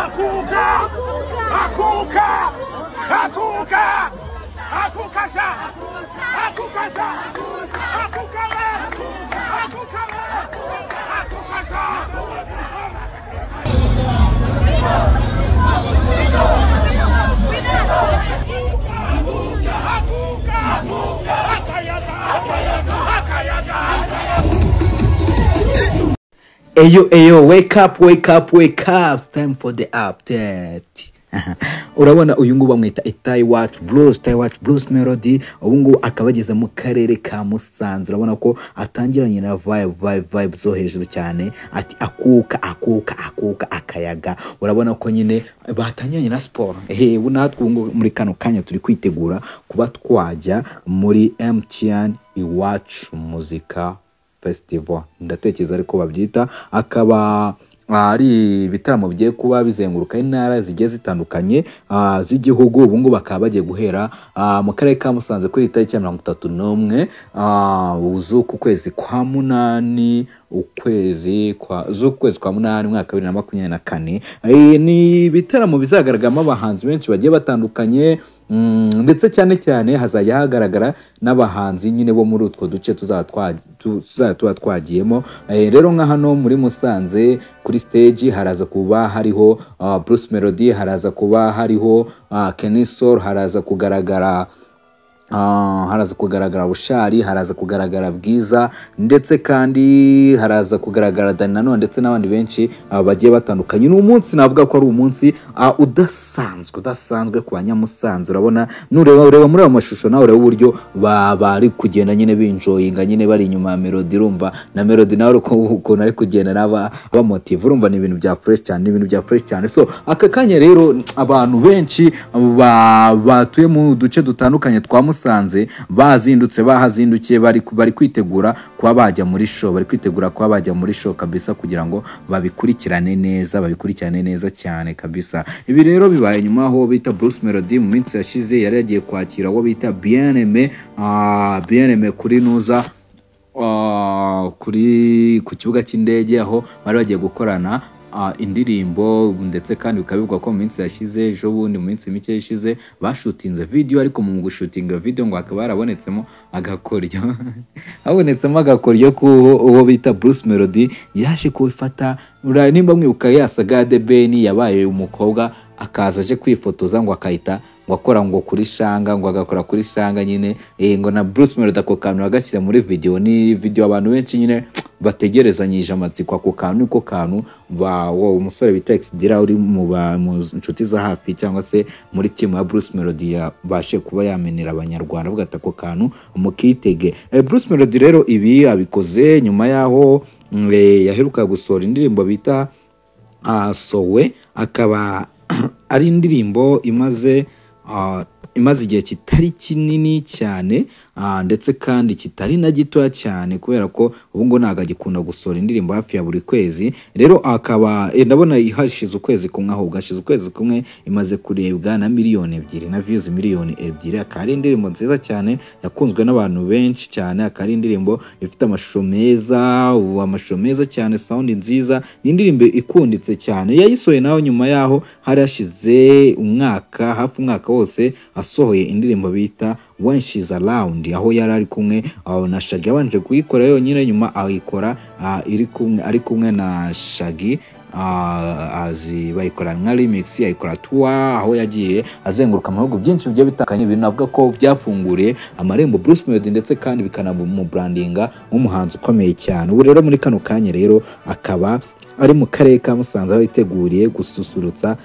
Akuka! Akuka! Akuka! Akukasha! Akukasha! Akukala! Akukala! Akukasha! Akuka! Akuka! Akayaga! Akayaga! Akayaga! Eyo eyo wake up wake up wake up it's time for the update urabona uyu nguyu bamwita itayi wacu blues itayi wacu blues melody ubu ngubu akaba ageze mu karere ka musanze urabona ko atangiranye na vibe vibe vibe zo hejuru cyane ati akuka akuka akuka akayaga urabona ko nyine batangiranye na siporo ehe ubu natwe ubu ngubu muri kano kanya turi kwitegura kuba twajya muri mtn iwacu muzika festival ndatekereza ariko babyita akaba ari ibitaramo bigiye kuba bizenguruka intara zigiye zitandukanye ah, z'igihugu ubu ngubu bakaba bagiye guhera ah, mu karere ka musanze kuri itariki ya mirongo itatu n'umwe ah, z'uku kwezi kwa munani ukwezi kwa z'ukwezi kwa munani umwaka wa bibiri na makumyabiri na kane Eh, ni ibitaramo bizagaragaramo abahanzi benshi bagiye batandukanye Mm, ndetse cyane cyane hazajya hagaragara n'abahanzi nyine bo muri utwo duce tuzaba twa- tu- tuzaba tuba twagiyemo Eh, rero nka hano muri musanze kuri stage haraza kuba hariho ah, bruce melody haraza kuba hariho ah, Kenny Soul, haraza kugaragara Ah, haraza kugaragara bushari haraza kugaragara bwiza ndetse kandi haraza kugaragara dani nanone ndetse n'abandi benshi ah, bagiye batandukanye ni umunsi navuga ko ari umunsi ah, udasanzwe udasanzwe ku banyamusanze urabona nureba ureba muri ayo mashusho nawe ureba uburyo ba- bari kugenda nyine binjoyinga nyine bari inyuma ya melody urumva na melody nawe uko- ukuntu ari kugenda n'aba bamotive urumva ni ibintu bya fresh cyane ni ibintu bya fresh cyane so aka kanya rero abantu benshi ba- batuye mu duce dutandukanye twa musanze bazindutse bahazindukiye bari bari kwitegura kuba bajya muri show bari kwitegura kuba bajya muri show kabisa kugira ngo babikurikirane neza babikurikirane neza cyane kabisa ibi rero bibaye nyuma aho bita Bruce Melody mu minsi yashize yari yagiye kwakira uwo bita Bien-Aimé ah, Bien-Aimé kuri Nuza Ah, kuri ku kibuga cy'indege aho bari bagiye gukorana ah, indirimbo ndetse kandi bikaba bivugwa ko mu minsi yashize ejo bundi mu minsi mike yashize bashutinze video ariko mu gushutinga video ngo hakaba harabonetsemo agakoryo habonetsemo agakoryo k'uwo uwo bita Bruce Melody yaje kubifata ura- nimba mwibuka yasaga De Ben yabaye umukobwa akaza aje kwifotoza ngo akahita ngo akora ngo kuri shanga ngo agakora kuri shanga nyine eh, ngo na Bruce Melody ako kantu agashyira muri video ni video abantu benshi nyine bategerezanyije amatsiko ako kantu niko kantu ba wo umusore bita Exdira uri mu ba- mu nshuti za hafi cyangwa se muri timu ya Bruce Melody yabashe kuba yamenera abanyarwanda avuga ati ako kantu mukitege Eh, Bruce Melody rero ibi abikoze nyuma yaho mm, eh, yaheruka gusohora indirimbo bita asowe akaba ari indirimbo imaze ah, imaze igihe kitari kinini cyane ah, ndetse kandi kitari na gitoya cyane kubera ko ubu ngubu ntabwo agikunda gusohora indirimbo hafi ya buri kwezi rero akaba eh, ndabona hashize ukwezi kumwe ahubwo hashize ukwezi kumwe imaze kurebwa na miliyoni ebyiri na views miliyoni ebyiri akaba ari indirimbo nziza cyane yakunzwe n'abantu benshi cyane akaba ari indirimbo ifite amashusho meza ubu amashusho meza cyane sound nziza ni indirimbo ikunditse cyane yayisohoye nawe nyuma yaho hari hashize umwaka hafi umwaka wose asohoye indirimbo bita when she's around aho yari ari kumwe ah, na shagi yabanje kuyikora yonyine nyuma ayikora ah, iri kumwe ari kumwe na shagi ah, azi bayikora nka remix ayikora tuwa aho yagiye azenguruka mu bihugu byinshi bigiye bitandukanye ibintu navuga ko byafunguriye amarembo Bruce Melody ndetse kandi bikanamubrandinga nk'umuhanzi ukomeye cyane ubu rero muri kano kanya rero akaba ari mu karere ka Musanze aho yiteguriye gususurutsa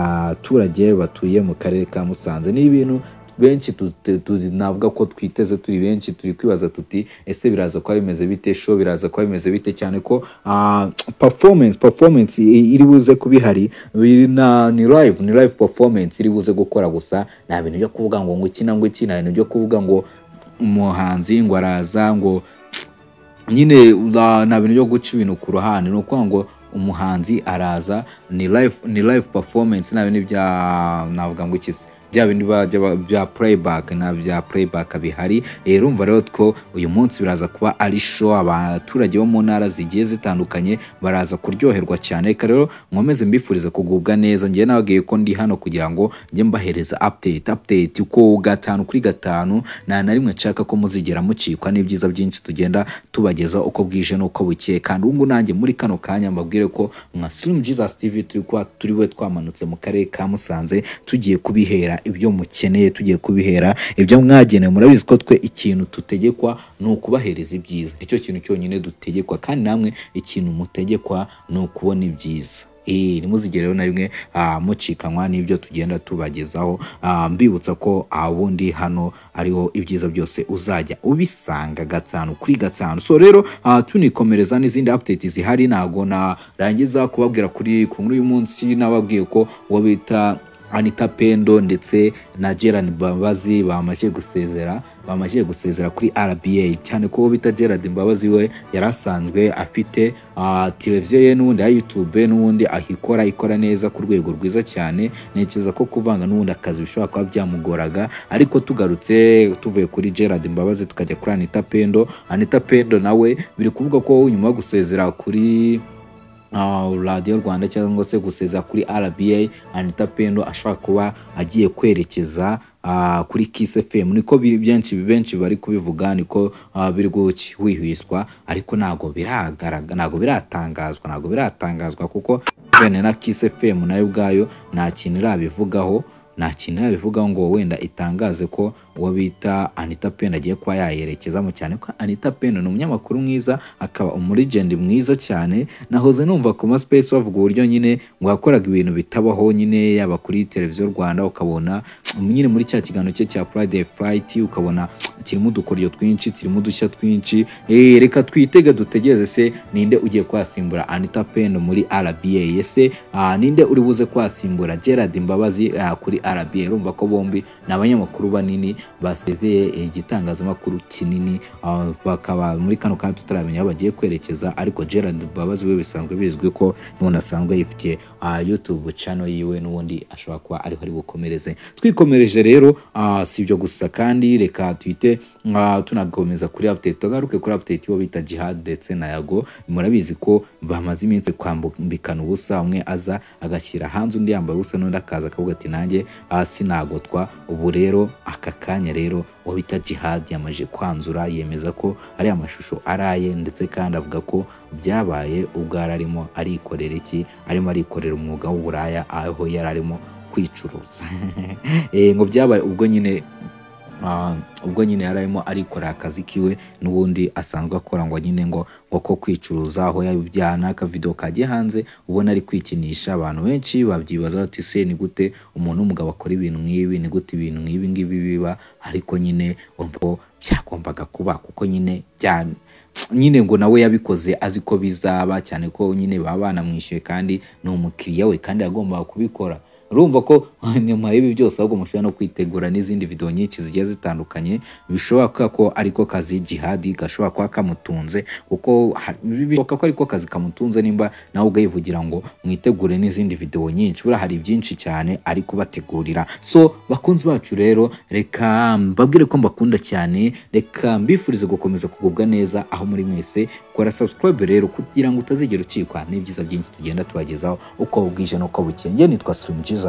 abaturage batuye mu karere ka Musanze ni ibintu benshi tu- tu- tu- navuga ko twiteze turi benshi turi kwibaza tuti ese biraza kuba bimeze bite show biraza kuba bimeze bite cyane ko ah, performance performance i- iri buze kuba ihari biri na ni live ni live performance iri buze gukora gusa nta bintu byo kuvuga ngo ngo iki na ngo iki nta bintu byo kuvuga ngo umuhanzi ngo araza ngo nyine la- nta bintu byo guca ibintu ku ruhande ni ukuvuga ngo umuhanzi araza ni live ni live performance nta bintu bya navuga ngo iki se bya bindi bajya ba- bya playback na bya playback bihari Eh, urumva rero ko uyu munsi biraza kuba ari show abaturage bo mu ntara zigiye zitandukanye baraza kuryoherwa cyane reka rero nkomeze mbifurize kugubwa neza njye nababwiye ko ndi hano kugira ngo njye mbahereza update update uko gatanu kuri gatanu nta na rimwe nshaka ko muzigera mucikwa n'ibyiza byinshi tugenda tubageza uko bwije n'uko bukeye kandi ubu ngubu nanjye muri kano kanya mbabwire ko nka Slim Jesus TV turi kuba turi we twamanutse mu karere ka Musanze tugiye kubihera ibyo mukeneye tugiye kubihera ibyo mwagenewe murabizi ko twe ikintu tutegekwa ni ukubahereza ibyiza icyo kintu cyonyine dutegekwa kandi namwe ikintu mutegekwa ni ukubona ibyiza Eh, ntimuzigere rero na rimwe ah, mucikanwa n'ibyo tugenda tubagezaho Ah, mbibutsa ko ah, ubundi hano ariho ibyiza byose uzajya ubisanga gatanu kuri gatanu so rero ah, tunikomereza n'izindi update zihari ntago narangiza kubabwira kuri ku nkuru y'umunsi nababwiye ko uwo bita Anita Pendo ndetse na Gerard Mbabazi bamaze gusezera bamaze gusezera kuri RBA cyane ko uwo bita Gerard Mbabazi we yari asanzwe afite ah, televiziyo ye n'ubundi ya YouTube n'ubundi ahikora ikora neza ku rwego rwiza cyane ntekereza ko kuvanga n'ubundi akazi bishobora kuba byamugoraga ariko tugarutse tuvuye kuri Gerard Mbabazi tukajya kuri Anita Pendo Anita Pendo nawe biri kuvuga ko nyuma yo gusezera kuri Ah, radiyo rwanda cyangwa se gusezera kuri rba anita pendo ashobora kuba agiye kwerekeza ah, kuri kiss fm niko biri byinshi benshi bari kubivuga niko ah, biri guhwihwiswa ariko ntabwo biragaragara ntabwo biratangazwa ntabwo biratangazwa kuko bene na kiss fm nayo ubwayo nta kintu irabivugaho nta kintu irabivugaho ngo wenda itangaze ko uwo bita Anita Pendo agiye kuba yayerekezamo cyane ko Anita Pendo ni umunyamakuru mwiza akaba umurigendi mwiza cyane nahoze numva ku ma space bavuga uburyo nyine ngo yakoraga ibintu bitabaho nyine yaba kuri televiziyo Rwanda ukabona nyine muri cya kiganiro cye cya Friday Fright ukabona kirimo udukoryo twinshi kirimo udushya twinshi eh reka twitege dutegereze se ninde ugiye kwasimbura Anita Pendo muri RBA ese ah, ninde uri buze kwasimbura Gerard Mbabazi ah, kuri RBA urumva ko bombi ni abanyamakuru banini basezeye igitangazamakuru kinini ah, bakaba muri kano kanya tutaramenya aho bagiye kwerekeza ariko Gerard Mbabazi we bisanzwe bizwi ko n'ubundi asanzwe yifitiye ah, YouTube channel yiwe n'ubundi ashobora kuba ariho ari bukomereze twikomereje rero ah, si ibyo gusa kandi reka twite ah, tunakomeza kuri update tugaruke kuri update yo bita Jihad ndetse na Yago murabizi ko bamaze iminsi kwambikana ubusa umwe aza agashyira hanze undi yambaye ubusa n'undi akaza akavuga ati nanjye ah, sinagotwa ubu rero aka kanya rero uwo bita Jihad yamaje kwanzura yemeza ko ari amashusho araye ndetse kandi avuga ko byabaye ubwo yari arimo arikorera iki arimo arikorera umwuga w'uburaya aho yari arimo kwicuruza Eh, ngo byabaye ubwo nyine ah, ubwo nyine yari arimo arikorera akazi kiwe n'ubundi asanzwe akora ngo nyine ngo ngo ko kwicuruza aho yabijyana akavidewo kajya hanze ubona ari kwikinisha abantu benshi babyibaza bati se ni gute umuntu w'umugabo akora ibintu nk'ibi ni gute ibintu nk'ibi ngibi biba ariko nyine urumva ko byagombaga kuba kuko nyine byane nyine ngo nawe yabikoze azi ko bizaba cyane ko nyine baba banamwishyuye kandi ni umukiriya we kandi yagombaga kubikora urumva ko nyuma y'ibi byose ahubwo mushobora no kwitegura n'izindi video nyinshi zigiye zitandukanye bishobora kuba ko ariko kazi jihadi gashobora kuba kamutunze kuko ha- bishoboka ko ariko kazi kamutunze nimba nawe ubwayivugira ngo mwitegure n'izindi video nyinshi buriya hari byinshi cyane ari kubategurira so bakunzi bacu rero reka mbabwire ko mbakunda cyane reka mbifurize gukomeza kugubwa neza aho muri mwese kora subscribe rero kugira ngo utazigera ucikwa n'ibyiza byinshi tugenda tubagezaho uko bwije n'uko bukeye Njye nitwa Slim Jesus